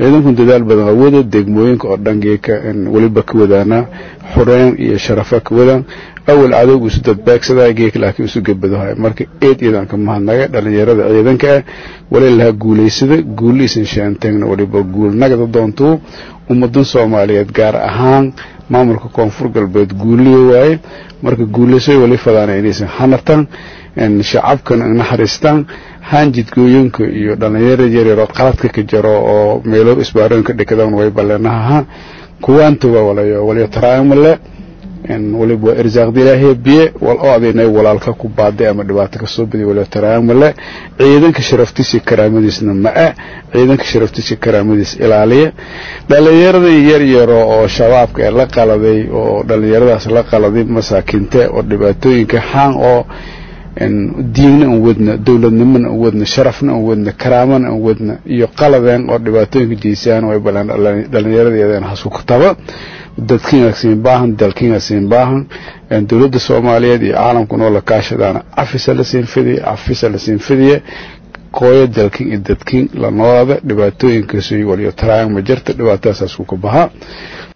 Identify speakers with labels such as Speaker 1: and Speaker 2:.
Speaker 1: ciidanku dadaal badan waa wada degmooyinka oo dhan geeka weliba ka wadaana xureyn iyo sharafa ka wadaan awal cadowgu isu dadbaagsadaa geek laakiin isu gabadahay marka eed ciidanka mahadnaga dhalinyarada ciidanka ah wali laha guulaysada guuliisan shaanteegna waliba guul nagada doontuu ummadan soomaaliyeed gaar ahaan maamulka koonfur galbeed guuliya waaye marka guulaysoy wali fadaana inaysan hanartaan shacabkana naxariistaan haanjidgooyinka iyo dhalinyaro yaryaroo qaladka ka jaro oo meelo isbaarooyinka dhikadaan way baleenahaha kuwaanta waa walayo waliyo taraamale waliba irsaaqda ilaahay biye wal oo adinay walaalka ku baaday ama dhibaato ka soo badiy waliyo taraamale ciidanka sharaftiisa karaamadiisna ma ah ciidanka sharaftiisa karaamadiis ilaaliya dhalinyarada yar yaro oo shabaabka ee la qaladay oo dhalinyaradaas la qaladay masaakiinta oo dhibaatooyinka xaan oo diinna aan wadna dowladnimona aan wadna sharafna aan wadna karaamana aan wadna iyo qaladeen oo dhibaatooyinka jeysaan way balaan dhalinyaradeedeen hasukutaba dadkiina siin baahan dalkiina siin baahan dowladda soomaaliyeed iyo caalamkuna oo la kaashadaana cafisa la siin fidiye cafisa la siin fidiye kooyo dalkin iyo dadkin la noolaada dhibaatooyinkaas waliyo taraayang ma jirta dhibaatadaasaas ku baha